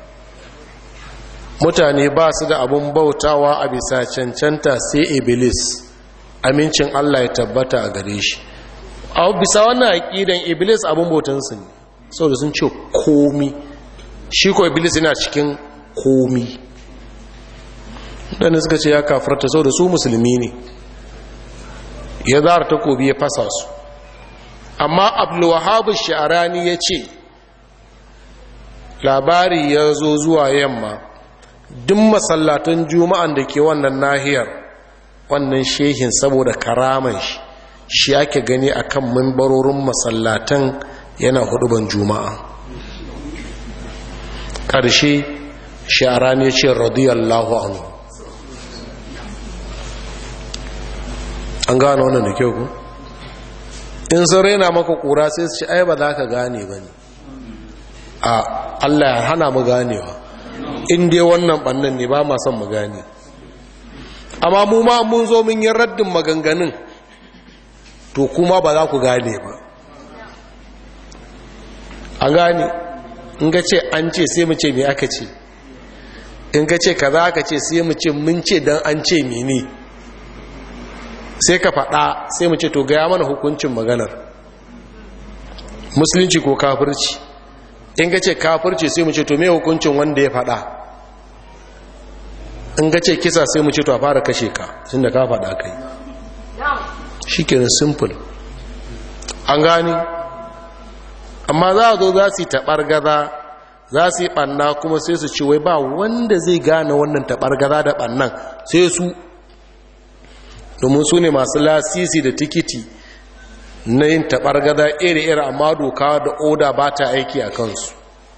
mutane ba su da abin bautawa a bisa cancanta sai iblis amincin allah ya tabbata a gare shi a bisa wannan aƙidan iblis abin bautansu ne saboda sun ce komi shi ko iblis yana cikin komi ɗanda suka ce ya kafarta saboda su musulmi ne ya zara takobi ya fasa su amma abdulwahabu sha'arani ya ce labari ya zo zuwa yamma duk masallatan juma'an da ke wannan nahiyar wannan shehin saboda karaman shi shi ake gani akan mimbarorin masallatan yana huduban juma'a ƙarshe sha'arani ya ce radiyallahu anhu an gano wannan da kyau ku in sun raina maka kura sai su ci ai ba za ka gane ba ne a allah ya hana mu ganewa in dai wannan bannan ne ba ma son mu gane amma mu ma mun zo mun yi raddin maganganun to kuma ba za ku gane ba an gane in ga ce an ce sai mu ce me aka ce in ka ce kaza aka ce sai mu ce mun ce don an ce mene sai ka faɗa sai mu ce to gaya mana hukuncin maganar musulunci ko kafirci in ka ce kafirci sai mu ce to me hukuncin wanda ya faɗa in ka ce kisa sai mu ce to a fara kashe ka sun da ka faɗa kai shi kenan simple an gani amma za a zo za su yi taɓargaza za su yi ɓanna kuma sai su ce wai ba wanda zai gane wannan taɓargaza da ɓannan sai su domin su ne masu lasisi da tikiti na yin taɓargaza iri-iri amma doka da oda ba ta aiki a kansu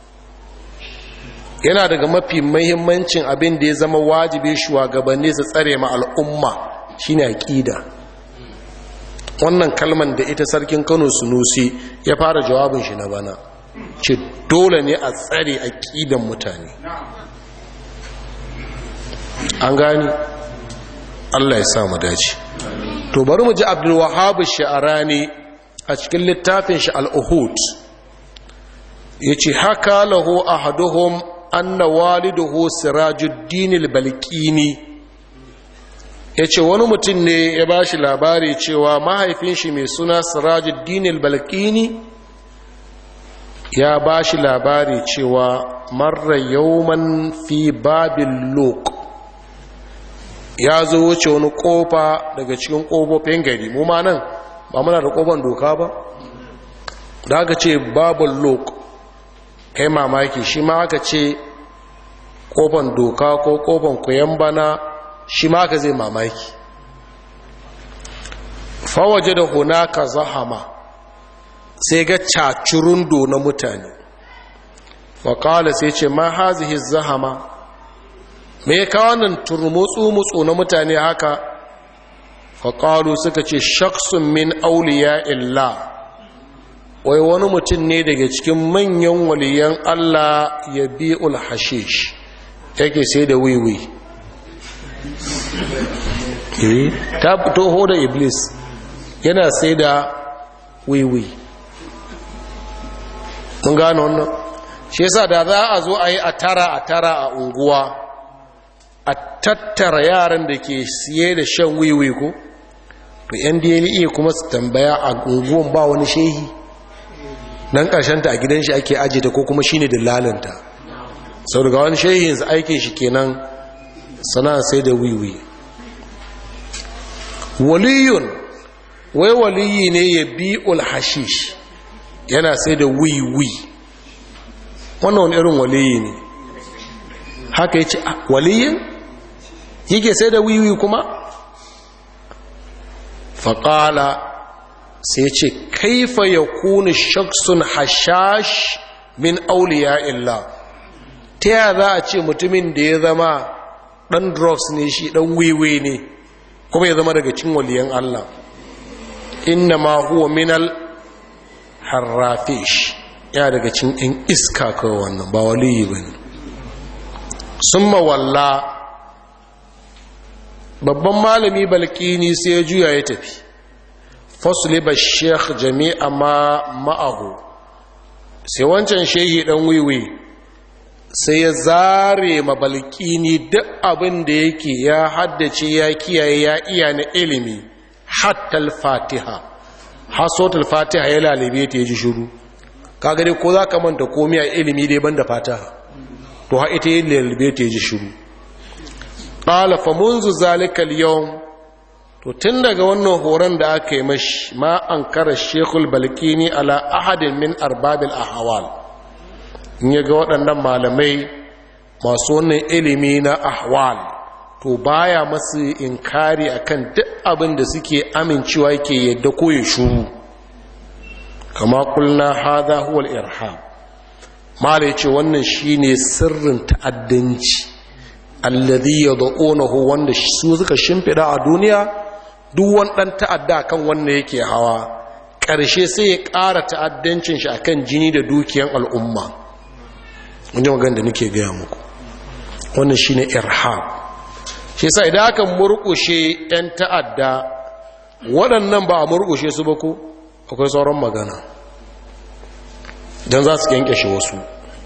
yana daga mafi mahimmancin abin da ya zama wajibi shugabanni su tsare ma al'umma shine aƙida wannan kalman da ita sarkin kano sunusi ya fara jawabin shi na bana ce dole ne a tsare aƙidan mutane an gani allah ya sa mu dace to bari mu ji abdulwahab sha'arani a cikin littafin shi al'uhud ya ce haka lahu ahaduhum anna waliduhu sirajuddin al-balqini yace wani mutum ne ya bashi labari cewa mahaifin shi mai suna sirajuddin al-balqini ya bashi labari cewa marra yawman fi babil luq ya zo wuce wani kofa daga cikin kofofin gari mu ma nan ba muna da kofan doka ba da aka ce babul luq kai mamaki shi ma aka ce kofan doka ko kofan kuyan bana shi ma aka zai mamaki fawaje da hunaka zahama sai ga cacurundo na mutane wakala sai ce ma hazihi zahama me ka wannan turmutsu-mutsu na mutane haka faƙalu suka ce shaksun min auliya illa wai wani mutum ne daga cikin manyan waliyan Allah ya bi ulhashish yake sai da wiwi ta fito da iblis yana sai da wiwi mun gano wannan shi yasa da za a zo a yi a tara a tara a unguwa a tattara yaran da ke siye da shan wiwi ko to yan dna kuma su tambaya a unguwan ba wani shehi nan ta a gidan shi ake ajiye ta ko kuma shi ne dillalinta sau daga wani shehin aikin shi kenan sana sai da wiwi waliyun wai waliyi ne ya bi hashish yana sai da wiwi wannan wani irin waliyi ne haka ya ce waliyin yake sai da wiwi kuma faƙala sai ce kaifa ya kuni shaksun hashash min auliya illa ta yaya za a ce mutumin da ya zama ɗan drugs ne shi ɗan wiwi ne kuma ya zama daga cin waliyan Allah inna ma huwa minal harrafish ya daga cin in iska kawai wannan ba waliyi ba ne sun mawalla babban malami balkini sai ya juya ya tafi fasliba sheikh jami'a ma ma'ahu sai wancan shehi dan wiwi sai ya zare mabalkini duk abin da yake ya haddace ya kiyaye ya iya na ilimi hatta al-fatiha hasotul fatiha ya lalibe ta ji shiru kaga dai ko za ka manta komai a ilimi dai banda fatiha to ha ita yin lalibe ta ji shiru qala fa munzu zalika al-yawm to tun daga wannan horon da aka yi mashi ma an kara shekul balkini ala ahadin min arbabil ahwal in ya ga waɗannan malamai masu wannan ilimi na ahwal to baya masu inkari akan duk abin da suke amincewa yake yadda ko ya shuru kama kulna hadha huwa al-irham mala yace wannan shine sirrin ta'addanci alladhi yad'unahu wanda su suka shimfida a duniya duk wani ɗan ta'adda kan wanda yake hawa ƙarshe sai ya ƙara ta'addancin shi akan jini da dukiyan al'umma wani magana da nake gaya muku wannan shine irhab shi sa idan aka murƙushe 'yan ta'adda waɗannan ba a murƙushe su ba ko akwai sauran magana don za su kyankyashe wasu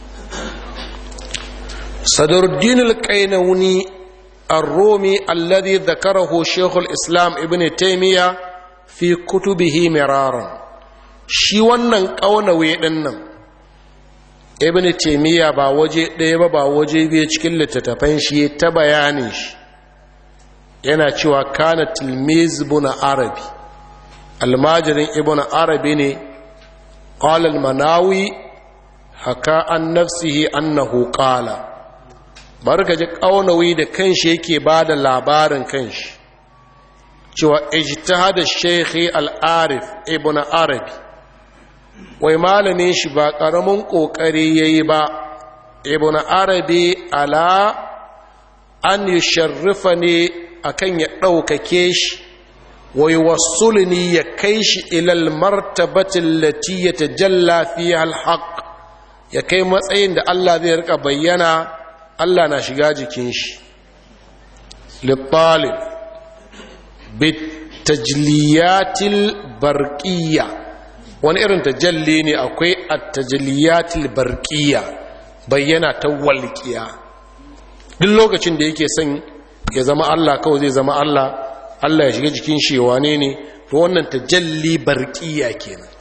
sadruddin al-qainawni ar-rumi alladhi dhakarahu shaykh al-islam ibn taymiya fi kutubihi miraran shi wannan kaunawe din nan ibn taymiya ba waje ɗaya ba ba waje biyu cikin littattafan shi ta bayanin shi yana cewa kana tilmiz ibn arabi almajirin ibn arabi ne qala al-manawi haka an nafsihi annahu qala barka ji kaunawi da kanshi yake bada labarin kanshi cewa ijtihada shaykhi al-arif ibn arabi wai malamin shi ba karamin kokari yayi ba ibn arabi ala an yusharrifani akan ya ɗaukake shi wai wasulni ya kai shi ilal martabatin lati ya tajalla fi alhaq ya kai matsayin da Allah zai rika bayyana Allah na shiga jikin shi littalib bitajliyatil barqiyya wani irin tajalli ne akwai at-tajliyatil barqiyya bayyana ta walqiya duk lokacin da yake son ya zama Allah kawai zai zama Allah Allah ya shiga jikin shi wane ne to wannan tajalli barqiya kenan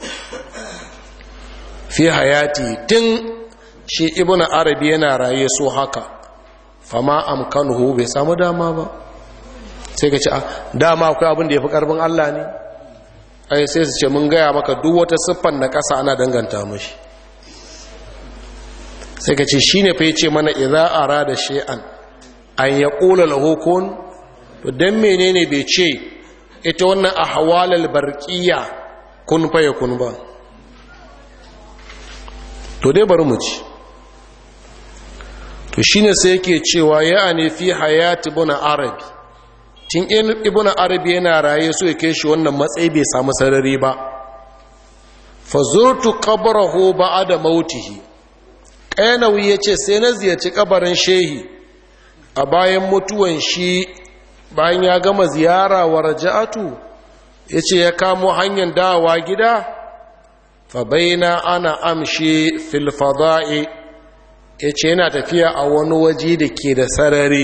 fi hayati tun shi ibnu arabi yana raye so haka fama amkanuhu bai samu dama ba sai ka ce dama akwai abin da yafi karbin Allah ne ai sai su ce mun gaya maka duk wata siffan na ƙasa ana danganta mashi sai ka ce shine fa yace mana idza arada shay'an an yaqula lahu kun to dan menene bai ce ita wannan ahwalal barqiya kun fa yakun ba to dai bari mu ci to shine sai yake cewa ya'ani fi hayati ibn arabi tun ibn arabi yana raye so ya kai shi wannan matsayi bai samu sarari ba fa zurtu qabrahu ba'da mautihi qainawi yace sai na ziyarci kabarin shehi a bayan mutuwan shi bayan ya gama ziyara wa raja'atu yace ya kamo hanyar dawowa gida fa baina ana amshi fil fada'i yace yana tafiya a wani waje da ke da sarari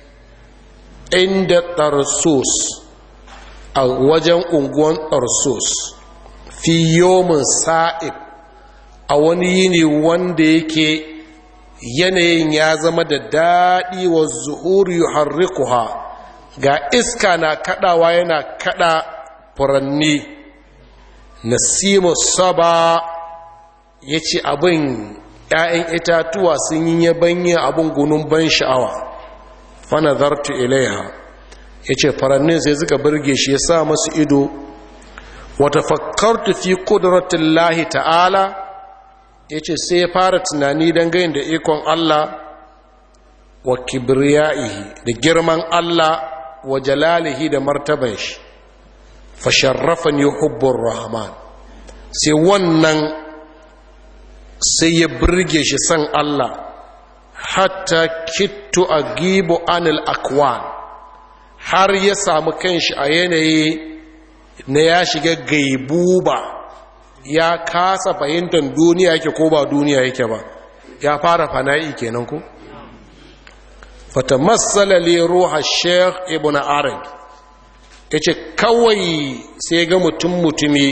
inda tarsus a wajen unguwan tarsus fi yomin sa'ib a wani yini wanda yake yanayin ya zama da daɗi wa zuhuri yuharrikuha ga iska na kaɗawa yana kaɗa furanni nasimu saba ya ce abin ‘ya'yan itatuwa sun yi yabanya abin gunun ban sha'awa fanazartu ilaiha ya ce farannin sai suka birge shi ya sa masu ido wata fakkartu fi ƙuduratun lahi ta'ala ya ce sai ya fara tunani don gayin da ikon Allah wa kibriya'ihi da girman Allah wa jalalihi da martaban shi fasharrafan yi hubbun rahman sai wannan sai ya birge shi san Allah hatta kittu a gibo anil akwan har ya samu kanshi a yanayi na ya shiga gaibuba ya kasa fahimtar duniya yake ko ba duniya yake ba ya fara fana'i kenan ko fata matsala le ruha sheikh ibn arabi ya ce kawai sai ga mutum mutumi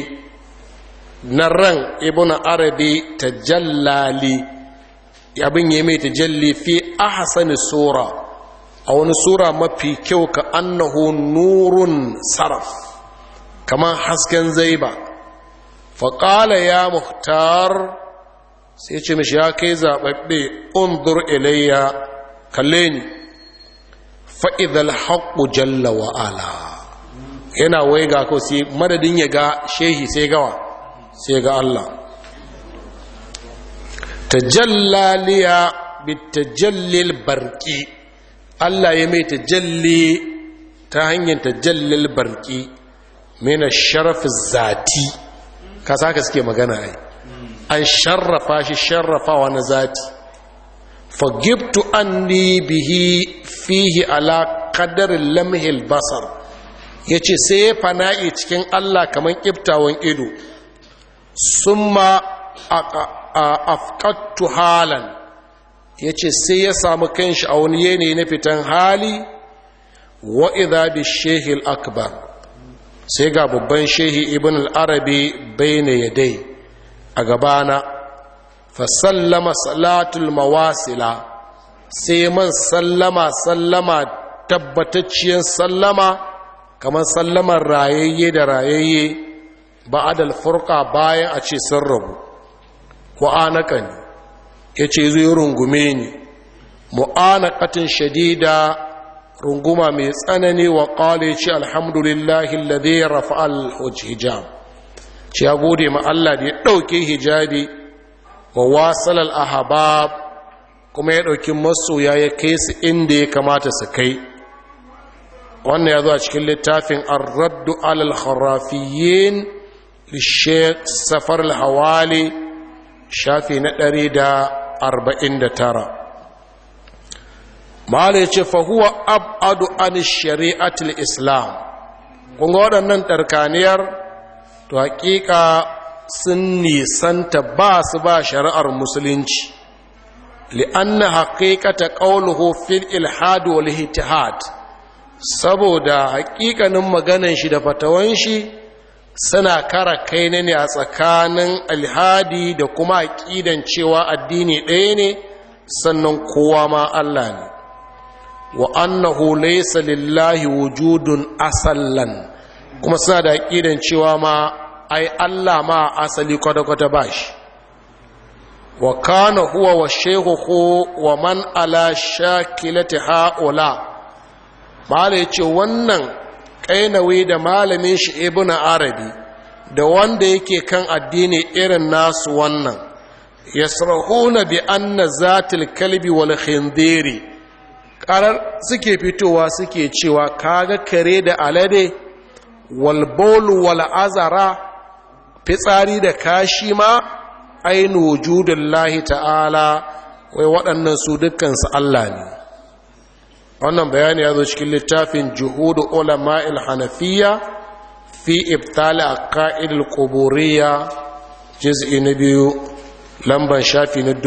na ran ibn arabi ta jallali abin ya mai tajalli fi ahsani sura a wani sura mafi kyau ka annahu nurun saraf kamar hasken zaiba faƙala ya muhtar sai ce mishi ya kai zaɓaɓɓe undur ilayya kalle ni fa'idal haƙu jalla wa'ala yana wai ga ko sai madadin ya ga shehi sai gawa sai ga Allah tajallaliya bitajallil barki Allah ya mai tajalli ta hanyar tajallil barki mena sharafin zati ka saka suke magana ai an sharrafa shi sharrafawa na zati fagibtu anni bihi fihi ala qadarin lamhil basar yace sai ya fana'i cikin Allah kaman kiftawan ido summa afqattu halan yace sai ya samu kanshi a wani yanayi na fitan hali wa idha bi shehil akbar sai ga babban shehi ibn al-arabi bayna yadai a gabana fa sallama salatul mawasila sai man sallama sallama tabbatacciyar sallama kamar sallamar rayayye da rayayye ba'adal furqa bayan a ce sun rabu wa'anakan yace zai rungume ni mu'anaqatin shadida runguma mai tsanani wa ƙwale ce alhamdulillahi lade rafa'al hijab ce ya gode ma Allah da ya ɗauke hijabi wa wasalar ahabab kuma ya ɗauki masoya ya kai su inda ya kamata su kai wannan ya zo a cikin littafin arraddu alal kharafiyin lishek safar hawali shafi na ɗari da arba'in da tara mahala ya ce fahuwa abadu an shari'atul islam kunga waɗannan ɗarkaniyar to hakika sun nisanta ba su ba shari'ar musulunci li'anna haƙiƙata ƙauluhu fil ilhad wal ittihad saboda haƙiƙanin maganan shi da fatawan shi suna kara kai ne a tsakanin alhadi da kuma aƙidan cewa addini ɗaya ne sannan kowa ma Allah ne wa annahu laysa lillahi wujudun asallan kuma suna da aqidan cewa ma ai Allah ma asali kwata kwata bashi wa kana huwa wa shaykhuhu wa man ala shakilati haula mala yace wannan kainawi da malamin shi ibnu arabi da wanda yake kan addini irin nasu wannan yasrahuna bi anna zatil kalbi wal khindiri karar suke fitowa suke cewa kaga kare da alade walbolu wal azara fitsari da kashi ma ainu wujudun lahi ta'ala wai waɗannan su dukkansu Allah ne wannan bayani ya zo cikin littafin juhudu ulama'il hanafiya fi ibtali a ka'idul kuburiya jiz'i na biyu lamban shafi na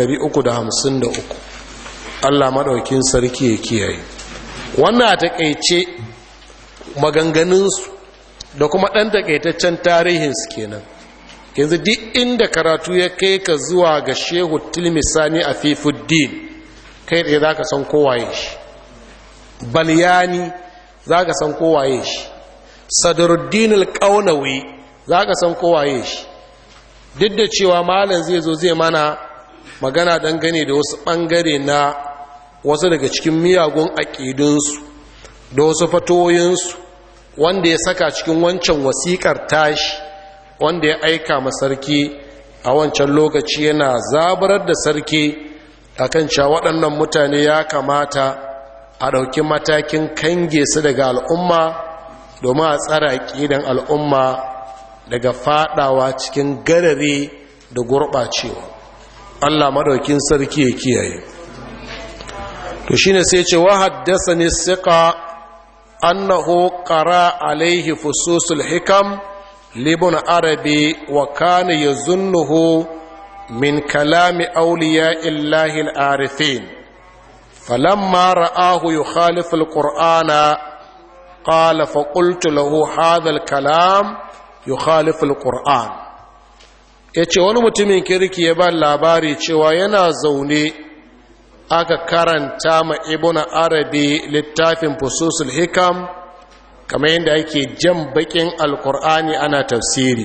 353 Allah maɗaukin sarki ya kiyaye wannan a taƙaice maganganunsu da kuma ɗan taƙaitaccen tarihinsu kenan yanzu duk inda karatu ya kai ka zuwa ga shehu tilmisani a fifuddin kai ɗaya za ka san kowaye shi balyani za ka san kowaye shi sadaruddin alƙaunawi za ka san kowaye shi duk da cewa malam zai zo zai mana magana dangane da wasu ɓangare na wasu daga cikin miyagun aƙidunsu da wasu fatoyinsu wanda ya saka cikin wancan wasiƙar tashi wanda ya aika ma sarki a wancan lokaci yana zabarar da sarki akan cewa waɗannan mutane ya kamata a ɗauki matakin kange su daga al'umma domin a tsara ƙidan al'umma daga faɗawa cikin garare da gurɓacewa Allah maɗaukin sarki ya kiyaye to shine sai ce wa haddasa ne siqa annahu qara alaihi fususul hikam libun arabi wa kana yazunnuhu min kalami awliya illahi al-arifin falamma ra'ahu yukhalifu al-qur'ana qala fa qultu lahu hadha al-kalam yukhalifu al-qur'an yace wani mutumin kirki ya ba labari cewa yana zaune aka karanta ma ibn arabi littafin fususul hikam kamar yadda ake jan bakin alkur'ani ana tafsiri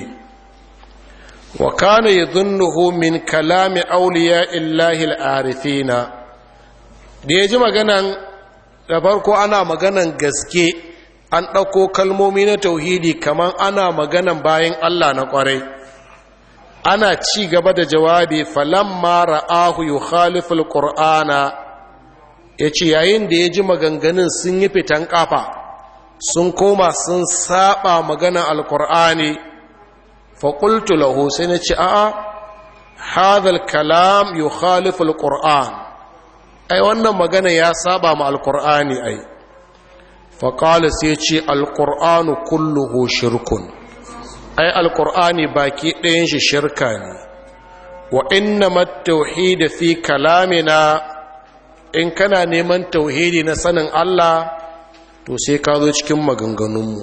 wa kana yadhunnuhu min kalami awliya illahi al-arifina da ya ji maganan da farko ana maganan gaske an ɗauko kalmomi na tauhidi kamar ana maganan bayan Allah na ƙwarai ana ci gaba da jawabi falamma ra'ahu yukhalifu alqur'ana yace yayin da ya ji maganganun sun yi fitan kafa sun koma sun saba magana alkur'ani faƙultu lahu sai na ce a'a hadal kalam yu khalifu alkur'an ai wannan magana ya saba ma alkur'ani ai faƙala sai ce alkur'anu kulluhu shirkun ai alkur'ani baki ɗayan shi shirka ne wa inna tauhidi fi kalamina in kana neman tauhidi na sanin Allah to sai ka zo cikin maganganunmu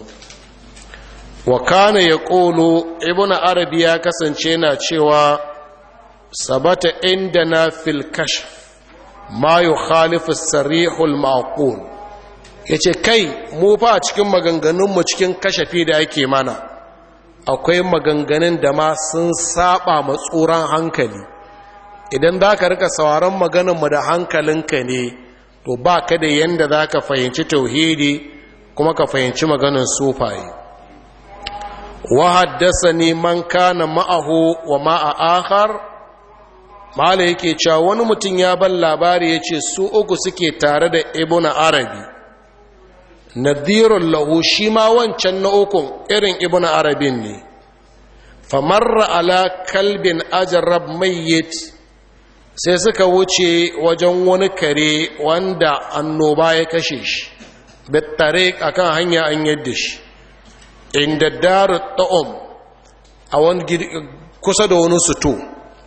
wa kana ya ƙolo ibn arabi ya kasance na cewa sabata inda na fil kashf ma yi khalifu sarihul ma'qul ya ce kai mu fa a cikin maganganunmu cikin kashafi da ake mana akwai maganganun da ma sun saba matsuran hankali idan za ka rika sauran maganarmu da hankalinka ne to ba ka da yadda za ka fahimci tauhidi kuma ka fahimci maganin sufaye wa haddasa ne man kana ma'ahu wa ma'a akhar mala yake cewa wani mutum ya ban labari ya ce su uku suke tare da ibn arabi nadirun lahu shi ma wancan na ukun irin ibn arabin ne famarra ala kalbin ajarab mayyit sai suka wuce wajen wani kare wanda annoba ya kashe shi bittare akan hanya an yadda shi inda daru ta'um a wani kusa da wani suto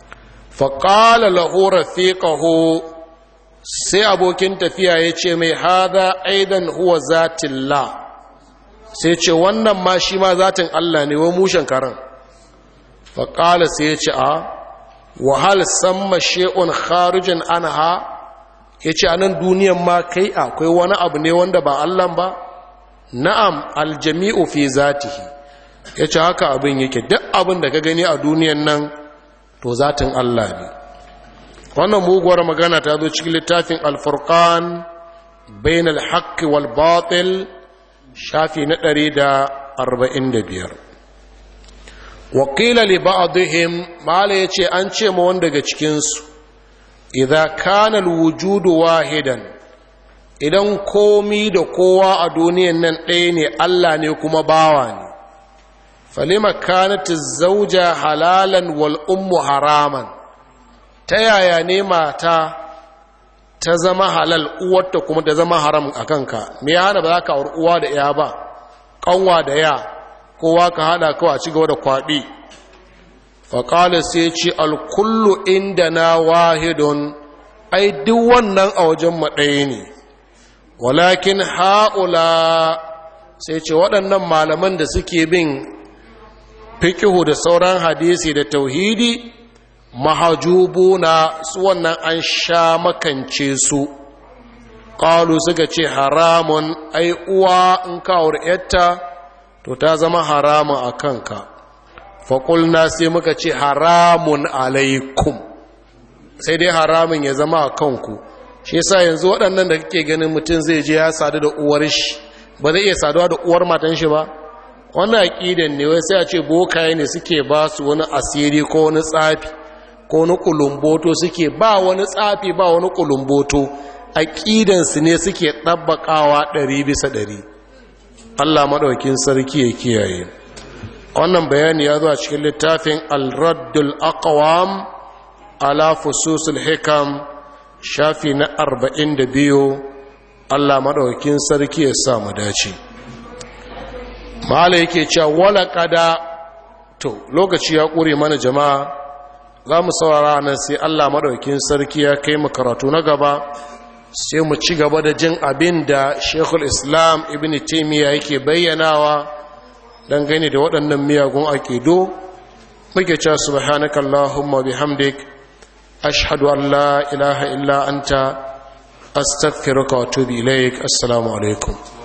faƙala lahu rafiqahu sai abokin tafiya ya ce mai hada aidan huwa zatillah sai ce wannan ma shi ma zatin Allah ne wa mushen karan faƙala sai ya ce a wahal samma she'un kharijin anha ya ce a nan duniyan ma kai akwai wani abu ne wanda ba Allah ba na'am aljami'u fi zatihi ya ce haka abin yake duk abin da ka gani a duniyan nan to zatin Allah ne wannan muguwar magana ta zo cikin littafin alfurkan bain alhaqqi wal batil shafi na 145 wakila li ba'dihim mala yace an ce ma wanda daga cikin su idza kana alwujudu wahidan idan komi da kowa a duniyan nan ɗaya ne Allah ne kuma bawa ne falima kanat zauja halalan wal ummu haraman ta yaya ne mata ta zama halal uwarta kuma ta zama haram a kanka me ya hana ba za ka auri uwa da ya ba kanwa da ya kowa ka hada kawai a ci gaba da kwaɗi faƙalar sai ce alkullu inda na wahidun ai duk wannan a wajen maɗaya ne walakin ha'ula sai ce waɗannan malaman da suke bin fikihu da sauran hadisi da tauhidi mahajubuna su wannan an sha makance su ƙalu suka ce haramun ai uwa in kawar yatta to ta zama haramun a kanka faƙulna sai muka ce haramun alaikum sai dai haramun ya zama a kanku shi yasa yanzu waɗannan da kake ganin mutum zai je ya sadu da uwar shi ba zai iya saduwa da uwar matan shi ba wannan aƙidan ne wai sai a ce bokaye ne suke ba su wani asiri ko wani tsafi ko wani kulumboto suke ba wani tsafi ba wani kulumboto aƙidansu ne suke ɗabbaƙawa ɗari bisa ɗari allah maɗaukin sarki ya kiyaye wannan bayani ya zo a cikin littafin al-raddul aqwam ala fususul hikam shafi na arba'in da biyu allah maɗaukin sarki ya sa mu dace mahala yake cewa wala kada to lokaci ya ƙure mana jama'a za mu saurara nan sai allah maɗaukin sarki ya kai mu karatu na gaba sai mu ci gaba da jin abin da shekul islam ibn taimiyya yake bayyanawa dangane da waɗannan miyagun aƙido muke cewa subhanakallahumma bihamdik ashhadu an la ilaha illa anta astaghfiruka wa atubu ilaik assalamu alaikum